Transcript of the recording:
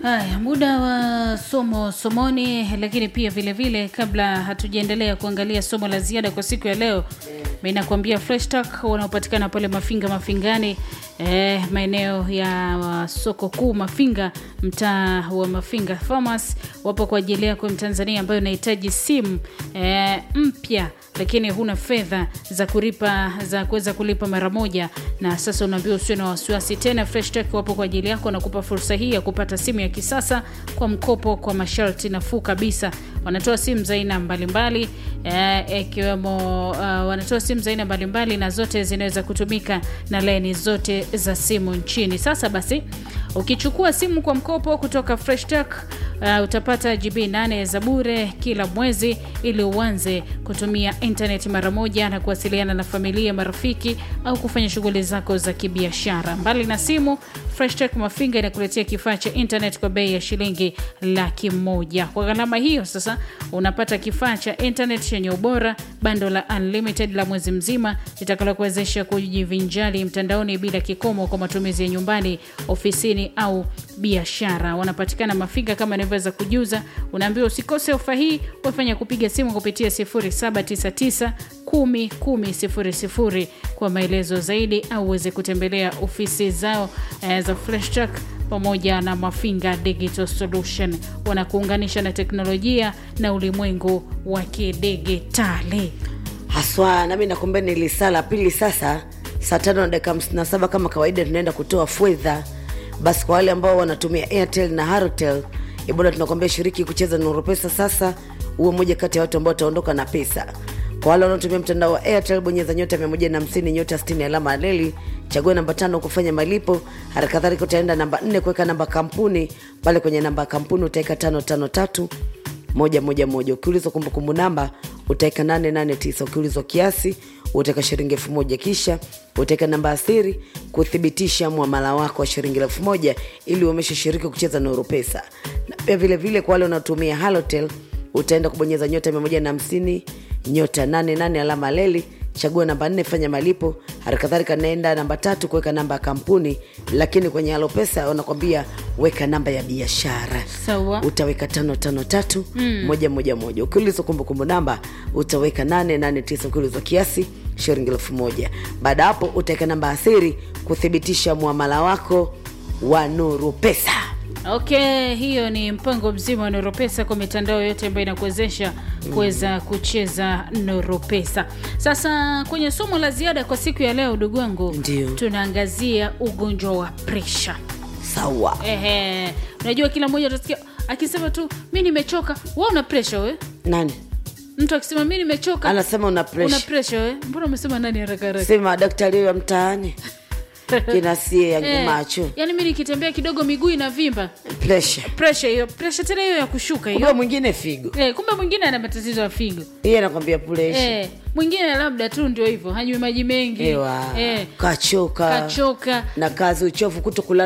Haya, muda wa somo somoni, lakini pia vile vile, kabla hatujaendelea kuangalia somo la ziada kwa siku ya leo, mi nakuambia Fresh Talk wanaopatikana pale Mafinga Mafingani, eh, maeneo ya uh, soko kuu Mafinga, mtaa wa Mafinga Farmers, wapo kwa ajili yako Mtanzania ambayo unahitaji simu eh, mpya lakini huna fedha za kulipa za kuweza kulipa mara moja, na sasa unaambiwa usiwe na wasiwasi tena. Fresh Tech wapo kwa ajili yako, nakupa fursa hii ya kupata simu ya kisasa kwa mkopo kwa masharti nafuu kabisa. Wanatoa simu za aina mbalimbali ikiwemo uh, wanatoa simu za aina mbalimbali na zote zinaweza kutumika na laini zote za simu nchini. Sasa basi, ukichukua simu kwa mkopo kutoka Fresh Tech uh, utapata GB 8 za bure kila mwezi ili uanze kutumia internet mara moja na kuwasiliana na familia, marafiki au kufanya shughuli zako za kibiashara. Mbali na simu, Fresh Tech Mafinga inakuletea kifaa cha internet kwa bei ya shilingi laki moja. Kwa gharama hiyo sasa unapata kifaa cha internet chenye ubora, bando la unlimited la mwezi mzima litakalokuwezesha kujivinjari mtandaoni bila kikomo kwa matumizi ya nyumbani, ofisini au biashara. Wanapatikana Mafinga kama nilivyoweza kujuza. Unaambiwa usikose ofa hii, wafanya kupiga simu kupitia 0799 10 10 00 kwa maelezo zaidi, au uweze kutembelea ofisi zao eh, za Fresh Tech pamoja na Mafinga Digital Solution. Wanakuunganisha na teknolojia na ulimwengu wa kidigitali haswa. Nami nakuambia ni lisaa la pili sasa, saa tano na dakika hamsini na saba kama kawaida, tunaenda kutoa fedha. Basi kwa wale ambao wanatumia Airtel na Halotel, ibona tunakuambia shiriki kucheza Nuru Pesa sasa, uwe moja kati ya watu ambao wataondoka na pesa. Kwa wale wanaotumia mtandao wa Airtel, bonyeza nyota 150 nyota 60 alama ya leli, chagua namba tano kufanya malipo. Hali kadhalika utaenda namba nne kuweka namba kampuni. Pale kwenye namba ya kampuni utaweka tano tano tatu moja moja moja. Ukiulizwa kumbukumbu namba utaweka nane nane tisa. Ukiulizwa kiasi utaweka shilingi elfu moja kisha utaweka namba ya siri kuthibitisha mwamala wako wa shilingi elfu moja ili uomeshe shiriki kucheza Nuru Pesa. Na pia vile vile kwa wale wanaotumia Halotel utaenda kubonyeza nyota mia moja na hamsini nyota nane nane alama leli chagua namba nne fanya malipo. Halikadhalika naenda namba tatu kuweka namba ya kampuni, lakini kwenye Halo Pesa wanakwambia weka namba ya biashara. Sawa. Utaweka tano tano tatu moja moja moja. Ukiulizwa kumbukumbu namba utaweka nane nane tisa. Ukiulizwa kiasi shilingi elfu moja. Baada hapo utaweka namba ya siri kuthibitisha muamala wako wa Nuru Pesa. Okay, hiyo ni mpango mzima wa Noropesa kwa mitandao yote ambayo inakuwezesha kuweza kucheza Noropesa. Sasa kwenye somo la ziada kwa siku ya leo, ndugu wangu, Ndio. tunaangazia ugonjwa wa presha. Sawa. Ehe, unajua kila mmoja utasikia akisema tu mi nimechoka. We una presha we? Nani Mtu akisema mi nimechoka, anasema una una presha? presha we? Mbona umesema nani haraka haraka? Sema daktari wa mtaani kina sie ya Eh, macho yaani mi nikitembea kidogo miguu inavimba, presha. presha hiyo, presha tena hiyo ya kushuka Kumbe hiyo. mwingine figo, Eh, kumbe mwingine ana matatizo ya figo. yeye anakwambia presha. Eh, mwingine labda tu ndio hivyo hanywi maji mengi Ewa eh, kachoka kachoka na kazi, uchovu, kuto kulala